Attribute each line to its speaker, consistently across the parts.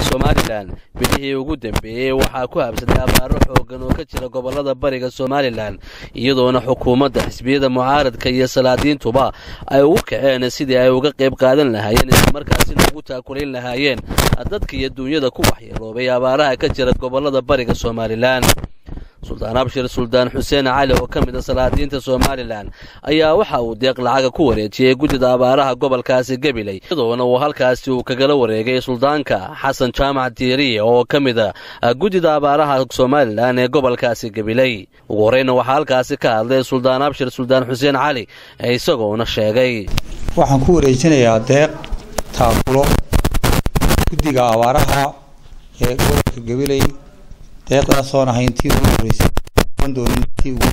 Speaker 1: somalilan bilihii ugu dambeeyey waxaa ku habsaday abaaro xoogan oo ka jira gobolada bariga somalilan iyadoona xukuumadda xisbiyada mucaaradka iyo salaadiintuba ay ugu kaceen sidii ay uga qayb qaadan lahaayeen islamarkaasina ugu taakulayn lahaayeen dadka iyo duunyada ku waxyeeloobay abaaraha ka jira gobolada bariga somalilan suldaan abshir suldaan xuseen cali oo ka mid a salaadiinta somalilan ayaa waxa uu deeq lacaga ku wareejiyey guddida abaaraha gobolkaasi gabiley iyadoona uu halkaasi uu kagala wareegay suldaanka xasan jaamac diiriye oo ka mid a guddida abaaraha somalilan ee gobolkaasi gabiley ugu horeyna waxaa halkaasi ka hadlay suldaan abshir suldaan xuseen cali isagoona sheegay
Speaker 2: waxaan ku wareejinayaa deeq taakulo guddiga abaaraha ee gobolka gabiley deeqdaasoon ahayn tii ugu horeysay doonin tii ugu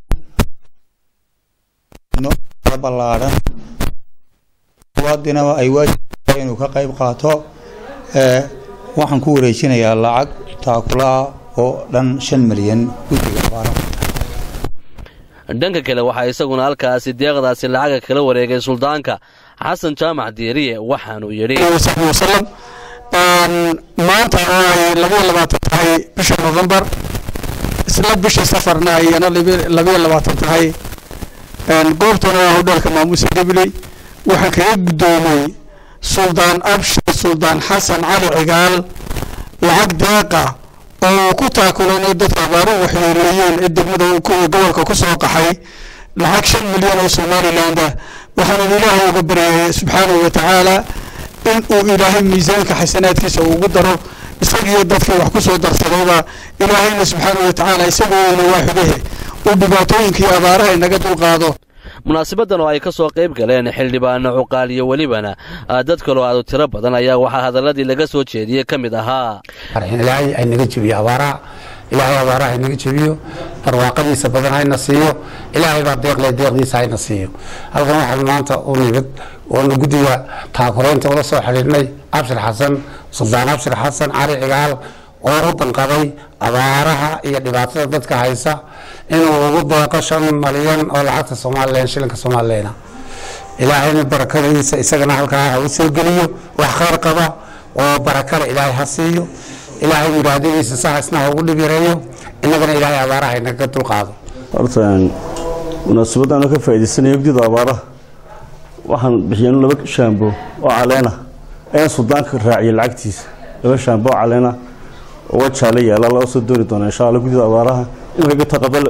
Speaker 2: dambe ballaadhan muwaadinaba ay waajib inuu ka qayb qaato waxaan ku wareejinayaa lacag taakulaha oo dhan shan milyan guddiga abaaraha
Speaker 1: dhanka kale waxaa isaguna halkaasi deeqdaasi lacaga kala wareegay suldaanka xasan jaamac diiriye waxaanuu yidhi
Speaker 3: wasalam maanta oo ay labayo labaatan tahay bisha novembar isla bisha safarna ayana labayo labaatan tahay goobtana waa hodheelka maamuusa gabiley waxaan kaga guddoomay suldaan abshir suldaan xasan cali cigaal lacag deeqa oo uu ku taakulanay dadka abaaruhu waxyeeleeyeen ee degmada gobolka ku soo qaxay lacag shan milyan oo somaliland ah waxaana ilaahay uga baryayay subxaanahu wa tacaala in uu ilaahay miisaanka xasanaadkiisa ugu daro isagiiyo dadkii wax ku soo darsadayba ilaahayna subxaanahu wa tacaala isagoona waaxidahe uu dhibaatooyinkii abaaraha inaga dulqaado
Speaker 1: munaasabadan oo ay ka soo qayb galeen xildhibaano cuqaal iyo welibana dad kaloo aadu tiro badan ayaa waxaa hadaladii laga soo jeediyey ka mid ahaa
Speaker 4: ilaahay aynaga jebiyo abaaraha ilaahay abaaraha haynaga jebiyo barwaaqadiisa badan hayna siiyo ilaahay baa deeqle deeqdiisa hayna siiyo halkan waxaan maanta u nimid oona guddiga taakuraynta ula soo xidhiidhnay abshir xasan suldaan abshir xasan cali cigaal oo u danqaday abaaraha iyo dhibaatada dadka haysa inuu ugu deeqo shan malyan oo lacagta somalilan shilinka somalilana ilaahayna barakadiisa isagana halkaa ha u soo geliyo wax khayr qaba oo barakale ilaahay ha siiyo ilaahay muraadadiisa sahaisna ha ugu dhibireeyo innagana ilaahay abaaraha inaga dulqaado
Speaker 5: horta munaasabadaan ka faa'iidaysanaya guddida abaaraha waxaan bixiyeen laba shaambo oo caleena ayaan suldaanka raaciyay lacagtiisa laba shaambo oo caleena oo wajaale yaala loo soo dooni doona insha alla guddida abaaraha in laga taqabal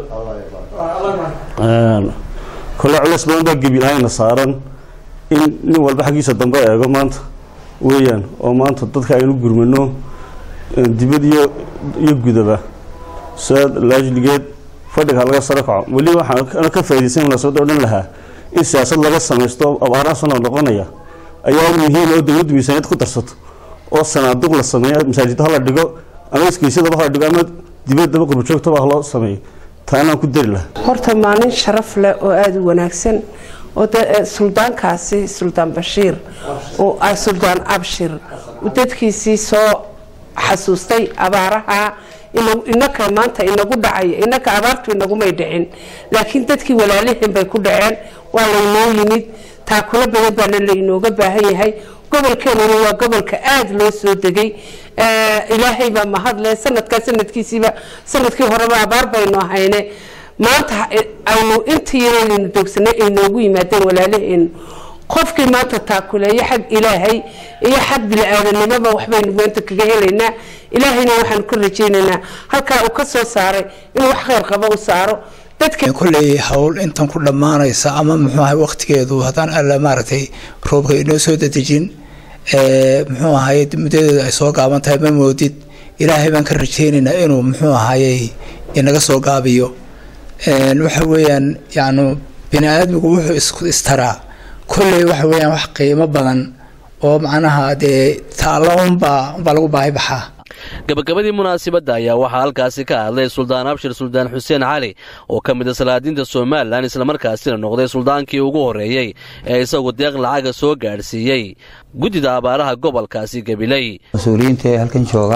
Speaker 5: kole culeys badan baa gebi ahayna saaran in nin walba xaggiisa dambe eego maanta weeyaan oo maanta dadka aynu gurmano dibad iyo iyo gudaba saa laajligeed fadhiga laga saro kaco weli waxaan ka faaidaysan munaasabadda odhan lahaa in siyaasad laga samaysto abaaraha soo noqnoqonaya ayaa muhiim oo dowladdu miisaaniyad ku darsato oo sanaaduq la sameeyo masaajidda hala dhigo ama iskeysyadaba hala dhigo ama dibaddaba qurbajoogtaba haloo sameeyo taanaan ku dari lahaa
Speaker 6: horta maalin sharaf leh oo aada u wanaagsan oo suldaankaasi suldaan bashiir oo suldaan abshir dadkiisii soo xasuustay abaaraha inaka maanta inagu dhacaya inaka abaartu inagumay dhicin laakiin dadkii walaalihiin bay ku dhaceen waa laynoo yimid taakulo badan baana laynooga baahan yahay gobolkeenuna waa gobolka aada loo soo degay ilaahay baa mahadle sanadkaa sanadkiisiiba sanadkii horeba abaar baynu ahayne maanta aynu intii yaraynu doogsanay ay noogu yimaadeen walaalihiin qofkii maanta taakuleeyo xag ilaahay iyo xag bili-aadanimoba waxbaynu maanta kaga helaynaa ilaahayna waxaanu ka rajaynaynaa halkaa uu ka soo saaray inuu wax kheyr qabo u saaro
Speaker 7: kolley hawl intan ku dhammaanaysa ama muxuu ahay waqtigeedu haddaan alla maaragtay roobka inoo soo dadejin muxuu ahay muddadeedu ay soo gaaban tahay ma moodid ilaahay baan ka rajaynaynaa inuu muxuu ahayey inaga soo gaabiyo waxa weeyaan yacni bini aadmigu wuxuu istaraa kolley waxa weeyaan wax qiimo badan oo macnaha dee taallo unbaa unbaa lagu baahi baxaa
Speaker 1: gabagabadii munaasabadda ayaa waxaa halkaasi ka hadlay suldaan abshir suldaan xuseen cali oo ka mid a salaadiinta somalilan islamarkaasina noqday suldaankii ugu horreeyey ee isagu deeq lacaga soo gaadhsiiyey guddida abaaraha gobolkaasi gabiley
Speaker 2: mas-uuliyiinta ee halkan jooga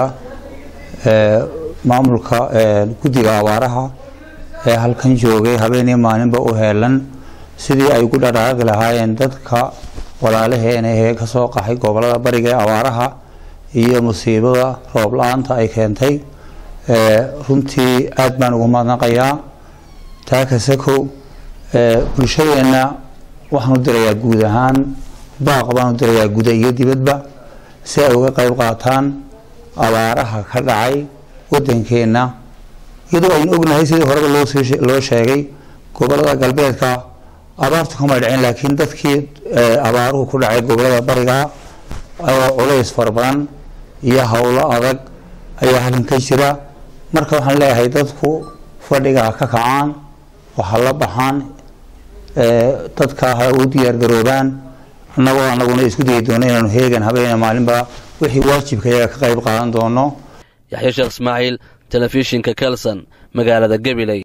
Speaker 2: maamulka guddiga abaaraha ee halkan joogay habeenii maalinba u heelan sidii ay ugu dhadhaaqi lahaayeen dadka walaalaheena ee kasoo qaxay gobolada bariga ee abaaraha iyo musiibada roob la-aanta ay keentay runtii aada baan ugu mahadnaqayaa taa kasakow bulshadeenna waxaan u dirayaa guud ahaan baaq baan u dirayaa guda iyo dibadba si ay uga qeyb qaataan abaaraha ka dhacay wadankeenna iyadoo aynu ognahay sidii horeba loo sheegay gobolada galbeedka abaartu kamay dhaceen laakiin dadkii abaaruhu ku dhacay gobolada bariga oo culays fara badan iyo howlo adag ayaa halkan ka jira marka waxaan leeyahay dadku fadhiga ka kacaan waxa la baxaan dadka ha u diyaar garoobaan annagoo anaguna isku dayi doono inaanu heegan habeena maalinba wixii waajibka iyaga ka qayb qaadan doono
Speaker 1: yaxya sheekh ismaaciil telefishinka kelson magaalada gabiley